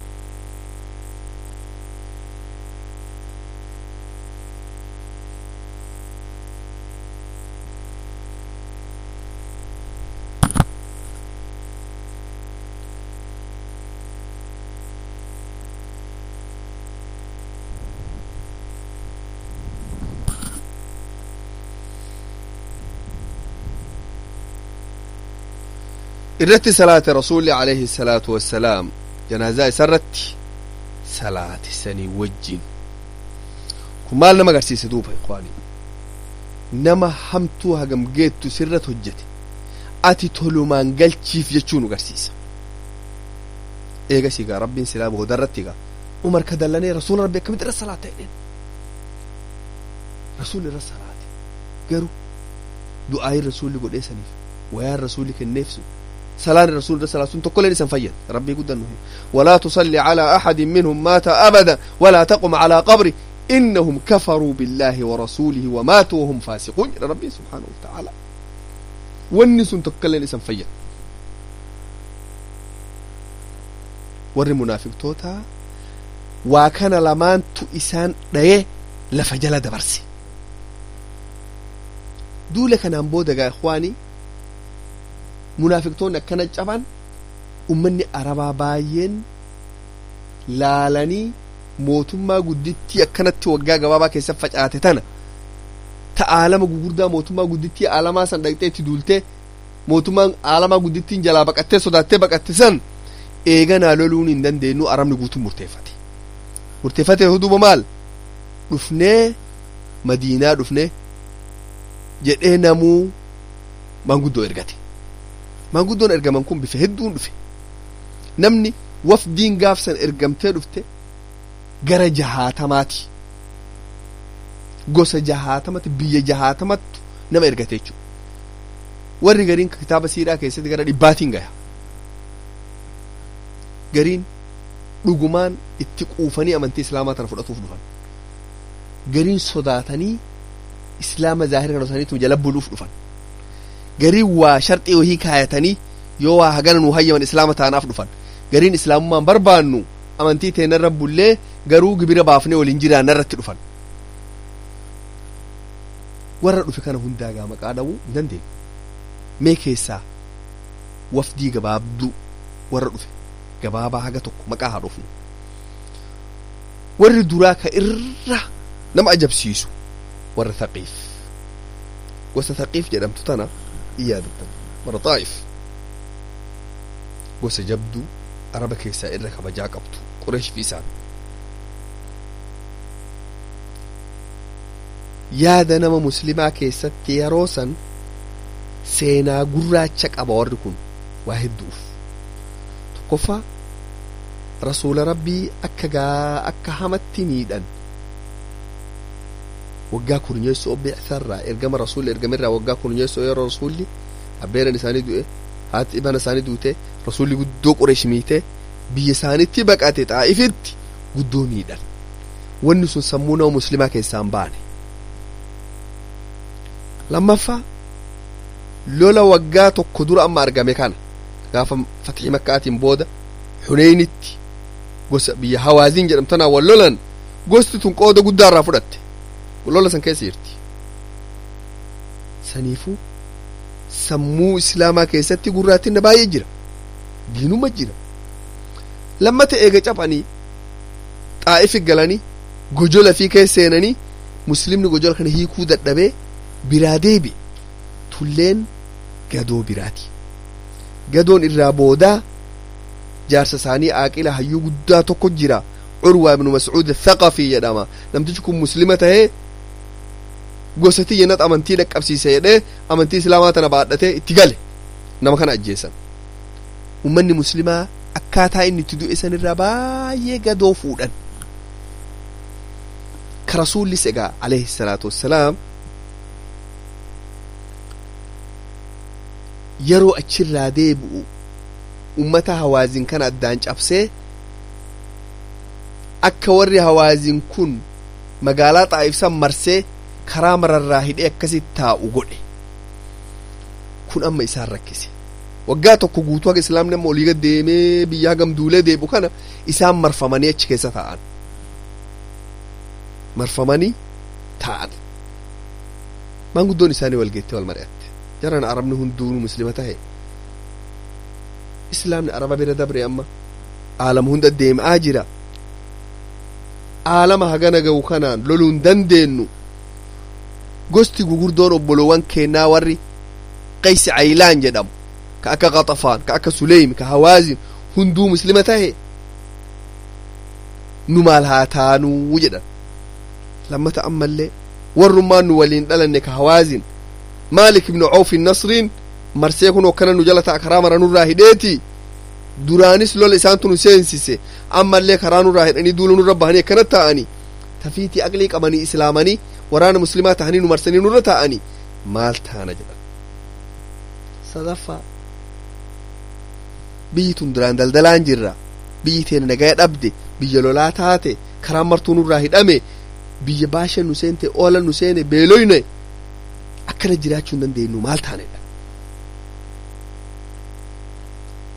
irratti salaate rasuulli alayhi salaatu wassalaam janaazaa isa irratti salaate sanii wajjin kun maal nama agarsiise duuba ikhwaanii nama hamtuu hagam geettu sirrat hojjete ati tolumaan galchiif jechuu nu agarsiisa eegasiigaa rabbiin silaa boodarratti gaa umar ka dallanee rasuula rabbi akkamitti irra salaata jedheen rasuulli irra salaate garuu du'aayin rasuulli godheesaniif wayaan rasuulli kenneef sun سلام الرسول صلى الله عليه وسلم تقول لسان فيد ربي قد ولا تصلي على أحد منهم مات أبدا ولا تقم على قبره إنهم كفروا بالله ورسوله وماتوا وهم فاسقون ربي سبحانه وتعالى wanni sun tokkolleen isan fayyadu warri munaafiqtootaa waa kana lamaantu isaan dhaye lafa jala dabarse duula kanaan booda gaa ikhwaanii munaafiqtoonni akkana caban ummanni arabaa baay'een laalanii mootummaa guddittii akkanatti waggaa gabaabaa keessatti facaate tana ta aalama gugurdaa mootummaa guddittii aalamaa san dhaqxee itti duultee mootummaan aalamaa guddittiin jalaa baqattee sodaattee baqatte san eeganaa loluun hin dandeenyu arabni guutuu murteeffate murteeffate huduba maal dhufnee madiinaa dhufnee jedhee namuu maanguddoo ergate maanguddoon ergaman kun bifa hedduun dhufe namni wafdiin gaafsan ergamtee dhufte gara jahaatamaati gosa jahaatamatti biyya jahaatamattu nama ergate jechuudha warri gariin kitaaba siiraa keessatti gara dhibbaatiin gaya gariin dhugumaan itti quufanii amantii islaamaa tana fudhatuuf dhufan gariin sodaatanii islaama zaahira kana isaaniitu jala buluuf dhufan gariin waa sharxii wahii kaayatanii yoo waa hagana nu hayyaman islaama taanaaf dhufan gariin islaamummaan barbaannu amantii teenarra bullee garuu gibira baafnee waliin jiraanna irratti dhufan warra dhufe kana hundaa gaa maqaa dha'uu hin dandeenyu mee keessaa wafdii gabaabduu warra dhufe gabaabaa haga tokko maqaa haa dhufnu warri duraa ka irra nama ajabsiisu warra thaqiif gosa thaqiif jedhamtu tana in yaadattan warra xaa'if gosa jabduu araba keessaa irra kabajaa qabdu qureesh fi isaan yaada nama muslimaa keessatti yeroo san seenaa gurraacha qaba warri kun waa hedduuf tokkoffaa rasuula rabbii akka gaa akka hamatti miidhan waggaa kurnyeessoo bi'isarraa ergama rasuulli ergamirraa waggaa kurnyeessoo yeroo rasuulli abbeeran isaanii du'e haati ibana isaanii duute rasuulli guddoo qureesh miite biyya isaanitti baqate xaa'ifitti guddoo miidhan wanni sun sammuu nama muslimaa keessaa hin baane lammaffaa lola waggaa tokko dura amma argame kana gaafa fatxii makkaatiin booda xuneynitti gosa biyya hawaaziin jedhamtanaa wal lolan gosti tun qooda guddaa irraa fudhatte lola san keessa jirti saniifuu sammuu islaamaa keessatti gurraattinna baay'ee jira diinuma jira lammata eega caphanii xaa'ifi galanii gojola fi keessa seenanii muslimni gojola kana hiikuu dadhabee biraa deebi tulleen gadoo biraati gadoon irraa boodaa jaarsa isaanii aaqila hayyuu guddaa tokko jira curwaa ibnu mascuud thaqafii jedhama namtichi kun muslima tahee gosa tiyyannat amantii dhaqqabsiise jedhee amantii islaamaa tana baadhatee itti gale nama kana ajjeesan ummanni muslimaa akkaataa inni itti du'e sanirraa baay'ee gadoo fuudhan ka rasuullis egaa alayhi salaatu wassalaam yeroo achirraa deebi'u ummata hawaazin kana addaan cabsee akka warri hawaazin kun magaalaa xaa'ifsan marsee karaa mararraa hidhee akkasitti taa'u godhe kun amma isaan rakkise waggaa tokko guutuu haga islaamni amma olii gad deemee biyya hagam duulee deebi'u kana isaan marfamanii achi keessa taa'an marfamanii taa'an maanguddoon isaanii walgeettee wal mari'atte jaran arabni hunduu muslima tahe islaamni araba bira dabre amma aalama hunda deemaa jira aalama hagana ga'u kanaan loluun dandeenyu gosti gugurdoon obbolowwan kennaa warri qaysi caylaan jedhamu ka akka qaxafaan ka akka suleymi ka hawaazin hunduu muslima tahe nu maal haa taanuu jedhan lammata ammallee warrummaan nu waliin dhalanne ka hawaazin maalik ibnu cawfi nasriin marsee kun okkana nu jala ta'a karaa mara nurraa hidheeti duraanis lola isaantu nu seensise ammallee karaa nurraa hidhanii duula nurra bahanii akkana ta'anii tafiitii aqlii qabanii islaamanii waraana muslimaa tahanii nu marsanii nurra ta'anii maal taana jedhan sadaffaa biyyi tun duraan daldalaan jirra biyyi teena nagaya dhabde biyya lolaa taate karaan martuu nurraa hidhame biyya baashan nu seente oolan nu seene beeloyne akkana jiraachuu hin dandeenyu maal taanedha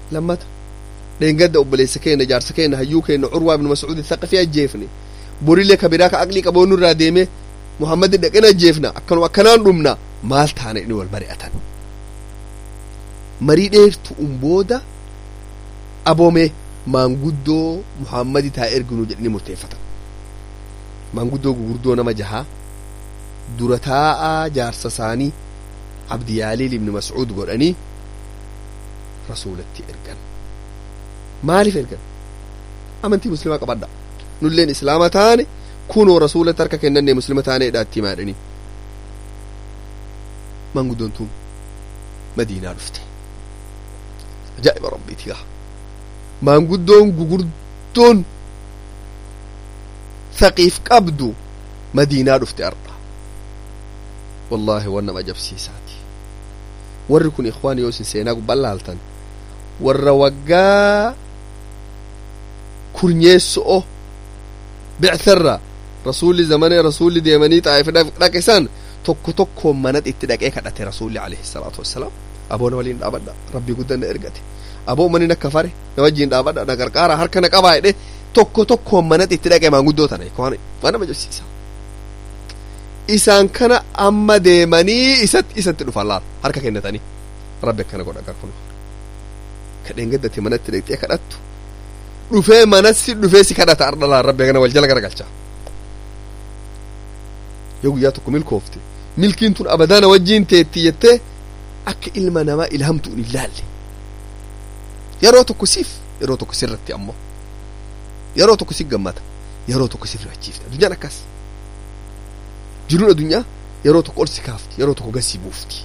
lammata dheengadda obboleessa keenya jaarsa keenya hayyuu keenya curwaa ibnu mas'uud thaqafii ajjeefne borillee ka biraa ka aqlii qaboonu irraa deeme muhammadin dhaqeen ajjeefna akkanuma akkanaan dhumna maal taana inni wal mari'atan marii dheertu'un booda aboome maanguddoo muhammadi taa erginu jedhanii murteeffatan maanguddoo gugurdoo nama jahaa dura taa'aa jaarsa isaanii abdiyaaliil ibni mas'uud godhanii rasuulatti ergan maaliif ergan amantii muslimaa qabadha nulleen islaama taane kunoo rasuulatti harka kennanne muslima taaneedha itti himaadhanii maanguddoon tun madiinaa dhufte ajaa'iba rabbiiti gaa maanguddoon gugurdoon thaqiif qabdu madiinaa dhufte arda wallaahi wan nama ajabsiisaati warri kun ikhwaan yoo isin seenaa gubbaa laaltan warra waggaa kurnyeesso'o bictharra rasuulli zamanee rasuulli deemanii xaa'if dhaqe tokko tokkoon manat itti dhaqee kadhate rasuulli alayhi salaatu wassalaam aboona waliin dhaabadha rabbii guddan na ergate aboo manin akka fare na wajjiin dhaabadha na qarqaara harka na qabaa jedhe tokko tokkoon manat itti dhaqee maanguddoo tana waan nama jabsiisa isaan kana amma deemanii isatti isatti dhufan laal harka kennatanii rabbi akkana godha gar kun kadheen gaddate manatti dhaqxee kadhattu dhufee manatti dhufee si kadhata arda laal rabbi kana wal jala garagalcha yoo guyyaa tokko milkoofte milkiin tun abadaana wajjiin teetti jettee akka ilma namaa ilhamtu hin ilaalle yeroo tokko siif yeroo tokko sirratti ammoo yeroo tokko si gammata yeroo tokko si rifachiifta addunyaan akkas jiruun addunyaa yeroo tokko ol si kaafti yeroo tokko gad si buufti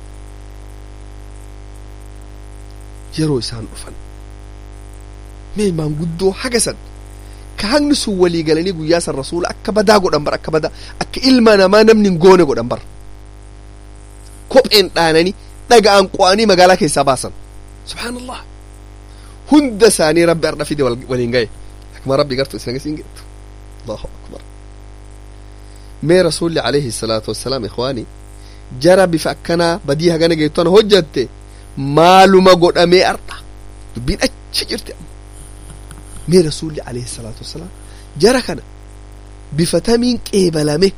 yeroo isaan dhufan mee maanguddoo hagasan ka hagni sun walii galanii guyyaa san rasuula akka badaa godhan bar akka badaa akka ilma namaa namni hin goone godhan bar kopheen dhaananii dhaga'an qo'anii magaalaa keessaa baasan subhaanallah hunda isaanii rabbi har'a fide waliin gahe akkuma rabbi gartu isin agasiin geettu allahu akbar mee rasuulli alayhi salaatu wassalaam ikhwaani jara bifa akkanaa badii hagana geettu ana hojjatte maaluma godhamee arda dubbiin achi jirti amma mee rasuulli alayhi salaatu wassalaam jara kana bifa tamiin qeebalame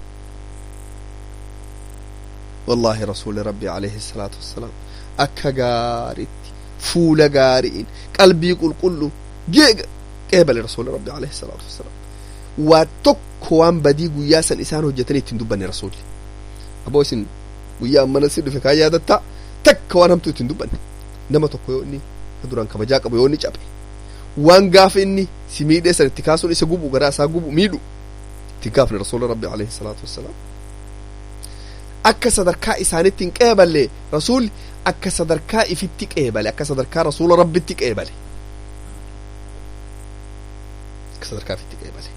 والله رسول ربي عليه الصلاة والسلام أكا غارت فول غارين قلبي قل قل جيغ قبل رسول ربي عليه الصلاة والسلام واتوك وان بدي قويا سن إسان هجتني تندبني رسولي أبو سن قويا أمنا سيدو في كايا دتا تك وان همتو تندبني نما توكو يوني كدران كما جاك أبو يوني جابي وان غاف إني سميدي سن اتكاسون إسا قبو غرا سا قبو ميدو اتكافني رسول ربي عليه الصلاة والسلام akka sadarkaa isaanitti hin qeeballe rasuulli akka sadarkaa ifitti qeebale akka sadarkaa rasuula rabbitti qeebale akka sadarkaa ifitti qeebale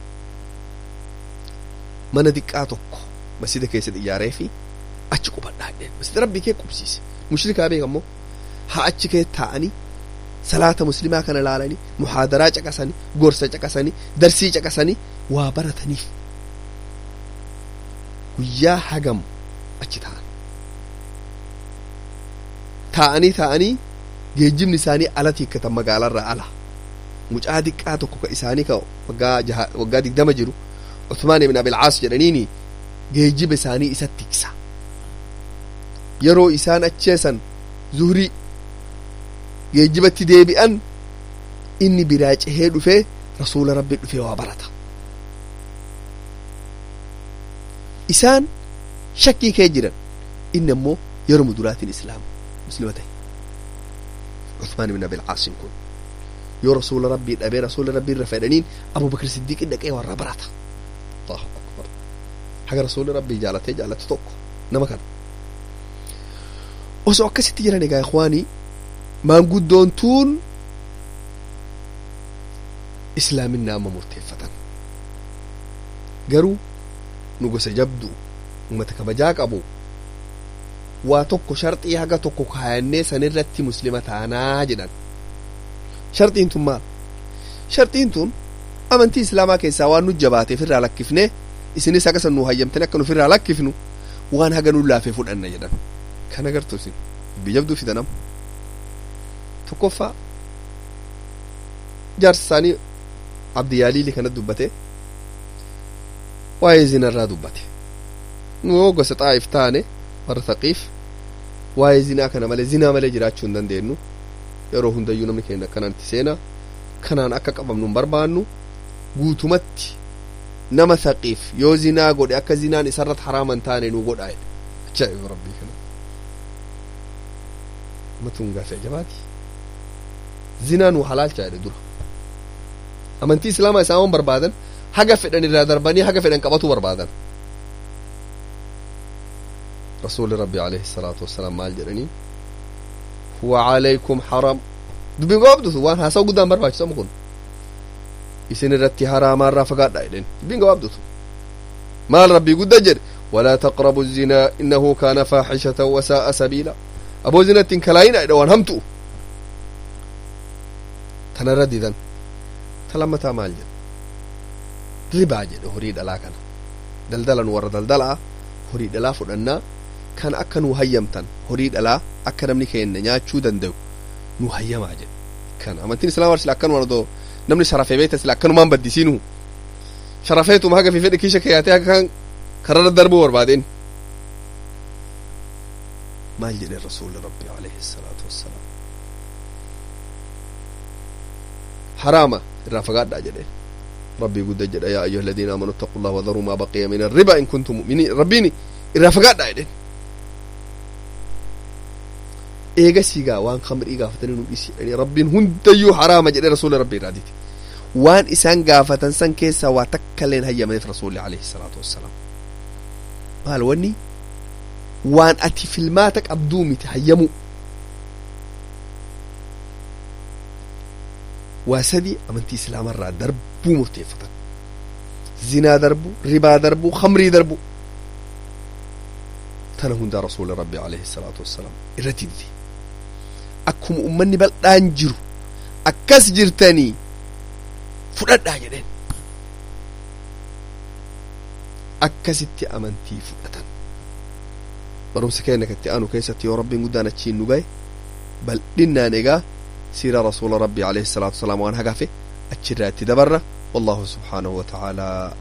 mana diqqaa tokko masjida keessatti ijaaree fi achi qubadhaa dheen masjida rabbii kee qubsiise mushrikaa beek ammoo haa achi kee taa'anii salaata muslimaa kana laalanii muhaadaraa caqasanii gorsa caqasanii darsii caqasanii waa barataniif guyyaa hagam achi ta'an taa'anii taa'anii geejjibni isaanii alatti hiikkatan magaalarraa ala mucaa diqqaa tokko ka isaanii ka waggaa jaha waggaa digdama jiru Uthmaan ibn Abil Caas jedhaniini geejjiba isaanii isatti tiksa yeroo isaan acheesan zuhrii geejjibatti deebi'an inni biraa cehee dhufee rasuula rabbi dhufee waa barata isaan shakkii kee jiran inni ammoo yeroo muduraatiin islaama muslima ta'e Uthmaan ibn Abil Caasin kun yoo rasuula rabbii dhabee rasuula rabbii irra fedhaniin Abubakar Siddiiq dhaqee warra barata Allahu akbar haga rasuula rabbii jaalatee jaalatu tokko nama kana osoo akkasitti jiran egaa ikhwaanii maanguddoon tuun islaaminaa amma murteeffatan garuu nu gosa jabduu ummata kabajaa qabu waa tokko sharxii haga tokko kaayannee sanirratti muslima taanaa jedhan sharxiin tun maal sharxiin tun amantii islaamaa keessaa waan nu jabaateef irraa lakkifne isinis haga san nu hayyamtanii akka nuf irraa lakkifnu waan haga nu laafee fudhanna jedhan kan agartu isin biyya jabduu fidanam tokkoffaa jaarsaanii abdiyaaliili kana dubbate waa'ee zinarraa dubbate nu gosa xaa'if taane warra taqiif waa'ee zinaa kana malee zinaa malee jiraachuu hin dandeenyu yeroo hundayyuu namni keenya akkanaan itti seenaa kanaan akka qabamnu hin barbaannu guutumatti nama taqiif yoo zinaa godhe akka zinaan isarratti haraama hin taane nu godhaa jedhe ajaa'iba rabbii kana matuun gaafii ajabaati zinaa nu halaalchaa jedhe dura amantii islaamaa isaan waan barbaadan haga fedhan irraa darbanii haga fedhan qabatu barbaadan rasuuli rabbi alayhi salaatu wassalaam maal jedhanii huwa calaykum haram dubbiin gabaabdutu waan haasawu guddaan barbaachisamu kun isin irratti haraamaarraa fagaadha jedhen dubbiin gabaabdutu maal rabbii gudda jedhe ولا تقربوا الزنا إنه كان فاحشة وساء سبيلا أبو زنا تنكلاين أيضا وان همتو تنرددا تلمتا مال جد ribaa jedhe horii dhalaa kana daldalan warra daldalaa horii dhalaa fudhannaa kan akka nu hayyamtan horii dhalaa akka namni keenya nyaachuu danda'u nu hayyamaa jedhe kan amantiin islaamaa sila akkanumaan odoo namni sharafee beekta sila akkanumaan baddisiinu sharafeetuma haga fi fedhe kiisha keeyyaatee haga kan kararra darbuu barbaadeen maal jedhe rasuuli rabbi alayhi salaatu wassalaam haraama irraa fagaadhaa jedhe ربي قد جد يا أيها الذين آمنوا اتقوا الله وذروا ما بقي من الربا إن كنتم مؤمنين ربيني إذا فقعت عيدين إيجا سيجا وان خمر إيجا فتنين نبيسي يعني ربين هنديو حرام جد رسول ربي راديتي وان إسان قافة سن كيسا واتكلين هيا من رسول عليه الصلاة والسلام مال وني وان أتي فيلماتك أبدومي تهيمو waa sadii amantii islaamarraa darbuu murteeffatan zinaa darbuu ribaa darbuu khamrii darbuu tana hundaa rasuula rabbi alayhi salaatu wassalaam irratti dide akkuma ummanni bal'aan jiru akkas jirtanii fudhadhaa jedheen akkasitti amantii fudhatan barumsa keenya katti aanu keessatti yoo rabbiin guddaan achiin nu gahe bal'innaan egaa سيرة رسول ربي عليه الصلاة والسلام وأن هقفه أتشرات دبرة والله سبحانه وتعالى